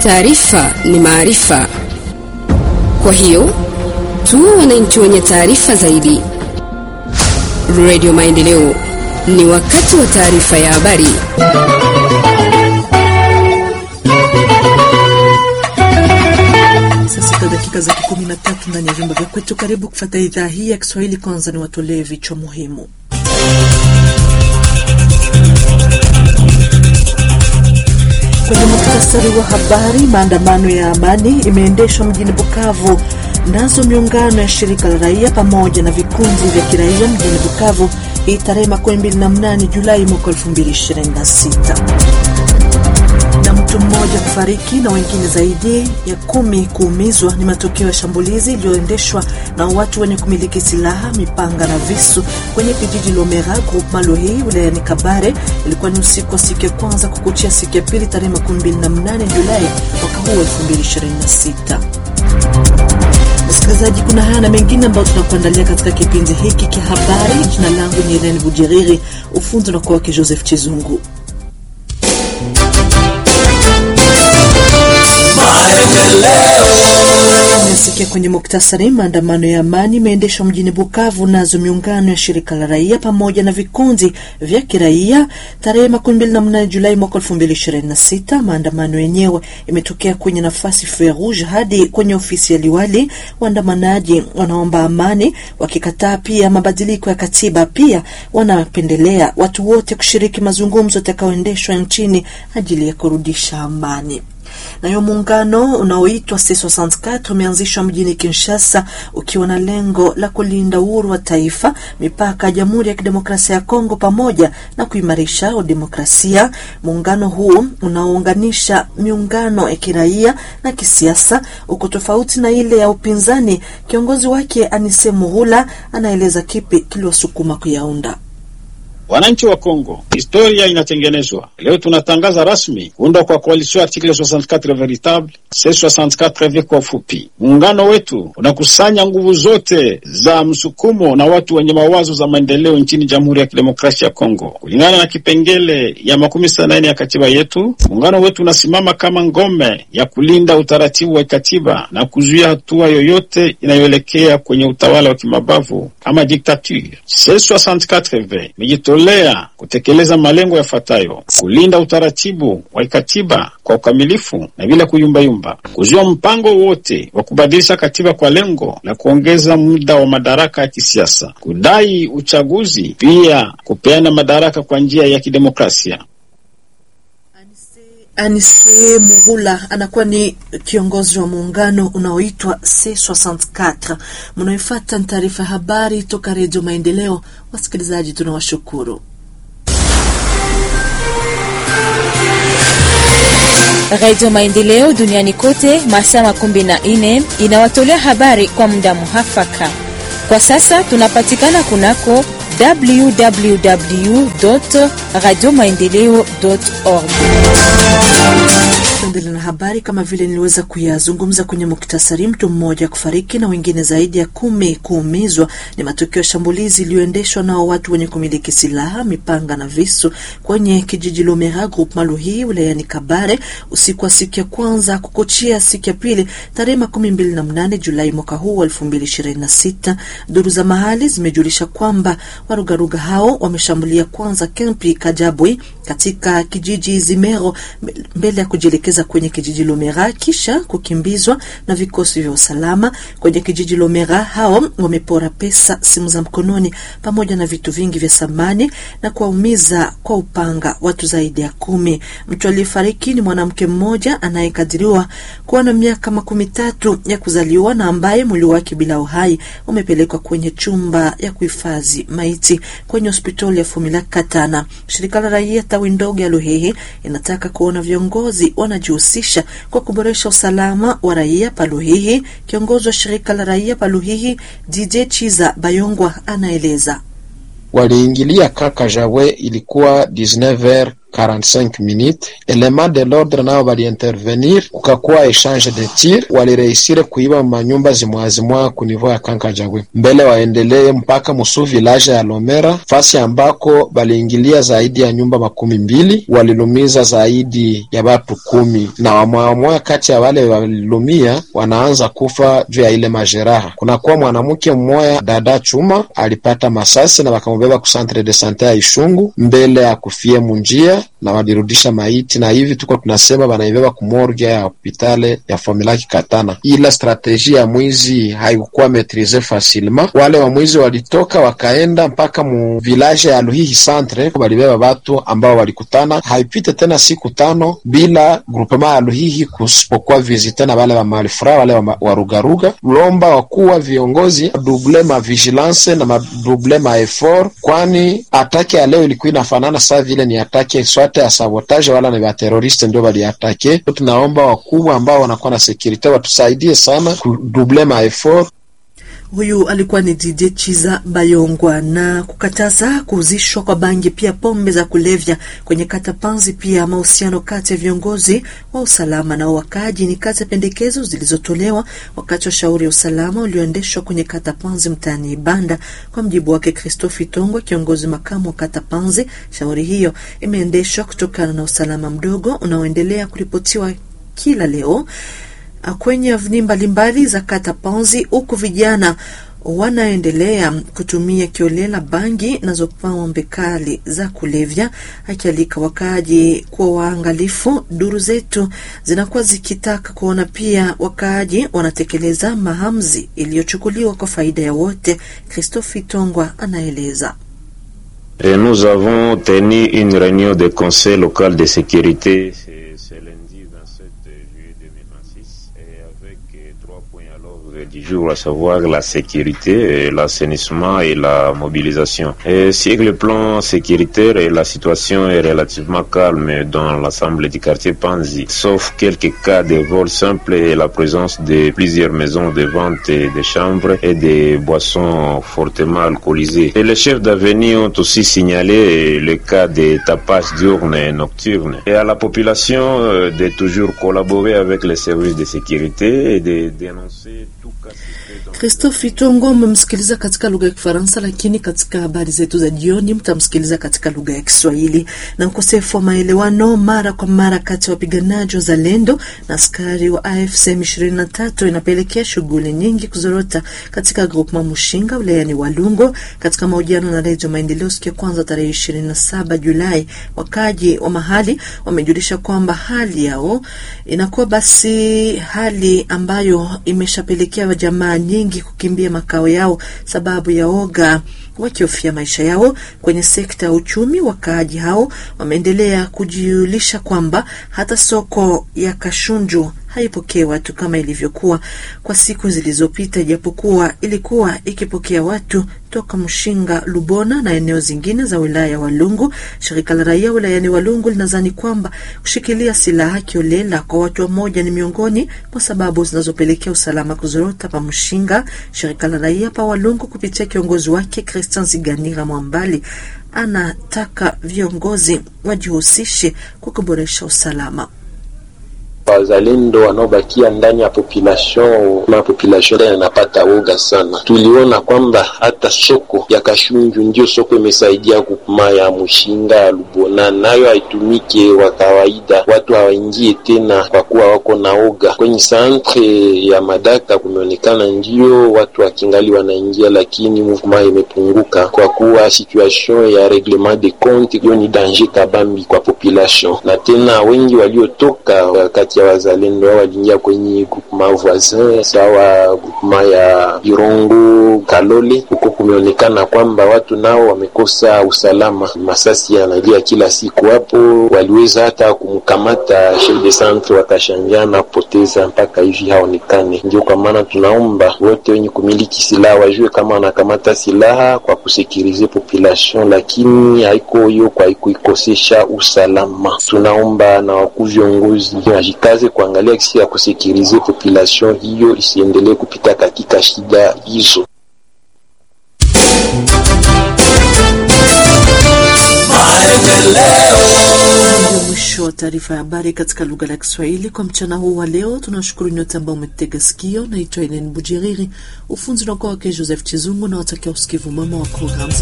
Taarifa ni maarifa, kwa hiyo tuwe wananchi wenye taarifa zaidi. Radio Maendeleo, ni wakati wa taarifa ya habari. Saa sita dakika za kumi na tatu ndani ya vyumba vya kwetu. Karibu kufata idhaa hii ya Kiswahili. Kwanza ni watolee vichwa muhimu. Kwenye muktasari wa habari, maandamano ya amani imeendeshwa mjini Bukavu, nazo miungano ya shirika la raia pamoja na vikundi vya kiraia mjini Bukavu hii tarehe 28 Julai mwaka 2026 na mtu mmoja kufariki na wengine zaidi ya kumi kuumizwa ni matokeo ya shambulizi iliyoendeshwa na watu wenye kumiliki silaha, mipanga na visu kwenye kijiji Lomera Group Malohii wilayani Kabare. Ilikuwa ni usiku wa siku ya kwanza kukuchia siku ya pili tarehe 28 Julai mwaka huu 2026. Msikilizaji, kuna haya na mengine ambayo tunakuandalia katika kipindi hiki cha habari. Jina langu ni Helene Bujiriri, ufundi na kwake Joseph Chizungu. Nasikia kwenye muktasari, maandamano ya amani imeendeshwa mjini Bukavu, nazo miungano ya shirika la raia pamoja na vikundi vya kiraia tarehe 28 Julai mwaka 2026. Maandamano yenyewe imetokea kwenye nafasi Feu Rouge hadi kwenye ofisi ya liwali. Waandamanaji wanaomba amani, wakikataa pia mabadiliko ya katiba. Pia wanapendelea watu wote kushiriki mazungumzo yatakayoendeshwa nchini ajili ya kurudisha amani. Nayo muungano unaoitwa C64 umeanzishwa mjini Kinshasa ukiwa na lengo la kulinda uhuru wa taifa, mipaka ya Jamhuri ya Kidemokrasia ya Kongo pamoja na kuimarisha demokrasia. Muungano huu unaounganisha miungano ya kiraia na kisiasa uko tofauti na ile ya upinzani. Kiongozi wake Anise Muhula anaeleza kipi kiliwasukuma kuyaunda. Wananchi wa Kongo, historia inatengenezwa leo. Tunatangaza rasmi kuundwa kwa koalisio article 64 veritable C64V kwa ufupi. Muungano wetu unakusanya nguvu zote za msukumo na watu wenye mawazo za maendeleo nchini Jamhuri ya Kidemokrasia ya Kongo kulingana na kipengele ya makumi sita na nne ya katiba yetu. Muungano wetu unasimama kama ngome ya kulinda utaratibu wa katiba na kuzuia hatua yoyote inayoelekea kwenye utawala wa kimabavu kama diktature. C64V lea kutekeleza malengo yafuatayo: kulinda utaratibu wa katiba kwa ukamilifu na bila kuyumbayumba, kuzuia mpango wote wa kubadilisha katiba kwa lengo la kuongeza muda wa madaraka ya kisiasa, kudai uchaguzi, pia kupeana madaraka kwa njia ya kidemokrasia. Anise Muhula anakuwa ni kiongozi wa muungano unaoitwa C64. Mnaoifuata ni taarifa ya habari toka Redio Maendeleo. Wasikilizaji, tunawashukuru. Radio Maendeleo duniani kote masaa makumi na nne inawatolea habari kwa muda muhafaka. Kwa sasa tunapatikana kunako www radio maendeleo org. Tuendelee na habari kama vile niliweza kuyazungumza kwenye muktasari. Mtu mmoja kufariki na wengine zaidi ya kumi kuumizwa ni matokeo ya shambulizi iliyoendeshwa nao watu wenye kumiliki silaha, mipanga na visu kwenye kijiji Lomera Group Maluhi wilayani Kabare usiku wa siku ya kwanza kukochia siku ya pili tarehe makumi mbili na mnane Julai mwaka huu wa elfu mbili ishirini na sita. Duru za mahali zimejulisha kwamba warugaruga hao wameshambulia kwanza kempi Kajabwi katika kijiji Zimero mbele ya kujielekeza kwenye kijiji Lomera kisha kukimbizwa na vikosi vya usalama kwenye kijiji Lomera. Hao wamepora pesa, simu za mkononi pamoja na vitu vingi vya samani na kuwaumiza kwa upanga watu zaidi ya kumi. Mtu aliyefariki ni mwanamke mmoja anayekadiriwa kuwa na miaka makumi tatu ya kuzaliwa na ambaye mwili wake bila uhai umepelekwa kwenye chumba ya kuhifadhi maiti kwenye hospitali ya Fumila Katana. Shirika la raia tawi ndogo ya Luhehe inataka kuona viongozi wanajihusisha kwa kuboresha usalama wa raia Paluhihi. Kiongozi wa shirika la raia Paluhihi DJ Chiza Bayongwa anaeleza waliingilia kaka Jawe, ilikuwa 19h 45 minutes element de l'ordre nao baliintervenir, kukakuwa exchange de tir, walireisire kuiba manyumba zimwazimwa kunivo ya Kankajagwe mbele waendelee mpaka musu village ya Lomera, fasi ambako baliingilia zaidi ya nyumba makumi mbili, walilumiza zaidi ya watu kumi na wamwamoya kati ya wale walilumia wanaanza kufa juu ya ile majeraha. Kunakuwa mwanamke mmoya dada chuma alipata masasi na wakamubeba ku centre de sante ya Ishungu mbele ya kufie munjia na walirudisha maiti, na hivi tuko tunasema wanaibeba kumorgia ya hopitale ya Fomilaki Katana. Ila strateji ya mwizi haikukuwa metrize facilement. Wale wa mwizi walitoka wakaenda mpaka mu village ya Luhihi centre, walibeba watu ambao walikutana. Haipite tena siku tano bila groupement ya Luhihi kusipokuwa visite na wale wa malifra wale wa warugaruga. Lomba wakuwa viongozi double ma vigilance na madouble ma effort, kwani atake ya leo ilikuwa inafanana saa vile ni atake swate ya sabotage wala ni wateroriste ndio waliatake. Tunaomba wakubwa ambao wanakuwa na sekurite watusaidie sana kudouble ma effort Huyu alikuwa ni DJ Chiza Bayongwa. Na kukataza kuuzishwa kwa bangi pia pombe za kulevya kwenye kata Panzi, pia mahusiano kati ya viongozi wa usalama na wakaaji ni kati ya pendekezo zilizotolewa wakati wa shauri ya usalama ulioendeshwa kwenye kata Panzi mtaani Ibanda. Kwa mjibu wake Christophe Tongwa, kiongozi makamu wa kata Panzi, shauri hiyo imeendeshwa kutokana na usalama mdogo unaoendelea kuripotiwa kila leo kwenye avni mbalimbali za kata Panzi, huku vijana wanaendelea kutumia kiolela bangi nazo pombe kali za kulevya, akialika wakaaji kuwa waangalifu. Duru zetu zinakuwa zikitaka kuona pia wakaaji wanatekeleza maamuzi iliyochukuliwa kwa faida ya wote. Christophe Tongwa anaeleza. Et nous avons tenu une réunion de conseil local de sécurité ce lundi 27 juillet 2026 et avec trois points à l'ordre du jour, à savoir la sécurité, l'assainissement et la mobilisation. Et sur le plan sécuritaire, la situation est relativement calme dans l'ensemble du quartier Panzi, sauf quelques cas de vol simple et la présence de plusieurs maisons de vente de chambres et des boissons fortement alcoolisées. Et les chefs d'avenue ont aussi signalé le cas de tapage diurne et nocturne. Et à la population de toujours collaborer avec les services de sécurité et de dénoncer tout cas. Christophe Itongo mmemsikiliza katika lugha ya Kifaransa, lakini katika habari zetu za jioni mtamsikiliza katika lugha ya Kiswahili. Na ukosefu wa maelewano mara kwa mara kati ya wapiganaji wa Zalendo na askari wa AFC M23 inapelekea shughuli nyingi kuzorota katika groupement Mushinga wilayani Walungo. Katika mahojiano na Redio Maendeleo siku ya kwanza tarehe 27 Julai, wakaji wa mahali wamejulisha kwamba hali yao inakuwa basi hali ambayo imeshapelekea jamaa nyingi kukimbia makao yao sababu ya oga wakihofia maisha yao. Kwenye sekta ya uchumi, wakaaji hao wameendelea kujiulisha kwamba hata soko ya Kashunju haipokee watu kama ilivyokuwa kwa siku zilizopita, ijapokuwa ilikuwa ikipokea watu toka Mshinga, Lubona na eneo zingine za wilaya ya Walungu. Shirika la raia wilayani Walungu linadhani kwamba kushikilia silaha kiolela kwa watu wamoja ni miongoni mwa sababu zinazopelekea usalama kuzorota pa Mshinga. Shirika la raia pa Walungu kupitia kiongozi wake Christian Ziganira Mwambali anataka viongozi wajihusishe kwa kuboresha usalama. Wazalendo wanaobakia ndani ya population na population yanapata woga sana. Tuliona kwamba hata soko ya Kashunju ndio soko imesaidia kupuma ya Mushinga ya Lubona, nayo haitumike wa kawaida, watu hawaingie tena kwa kuwa wako na oga. Kwenye santre ya Madaka kumeonekana ndio watu wakingali wanaingia, lakini movement imepunguka kwa kuwa situation ya reglement de compte hiyo ni danger kabambi kwa population, na tena wengi waliotoka kati ya wazalendo wao waliingia kwenye groupement voisin sawa groupement ya Irongo Kalole. Huko kumeonekana kwamba watu nao wamekosa usalama, masasi yanalia kila siku. Hapo waliweza hata kumkamata chef de centre wakashanjana kupoteza mpaka hivi haonekane. Ndio kwa maana tunaomba wote wenye kumiliki silaha wajue kama wanakamata silaha kwa kusekirize population, lakini haiko hiyo kwa kuikosesha usalama. Tunaomba na wakuu viongozi kazi kuangalia kisi ya kusekirize population hiyo isiendelee kupita katika shida hizo. wa taarifa ya habari katika lugha la Kiswahili kwa mchana huu wa leo. Tunashukuru nyote ambao umetega sikio. Naitwa Elen Bujiriri, ufunzi unakuwa wake Joseph Chizungu na watakia usikivu mama wa programu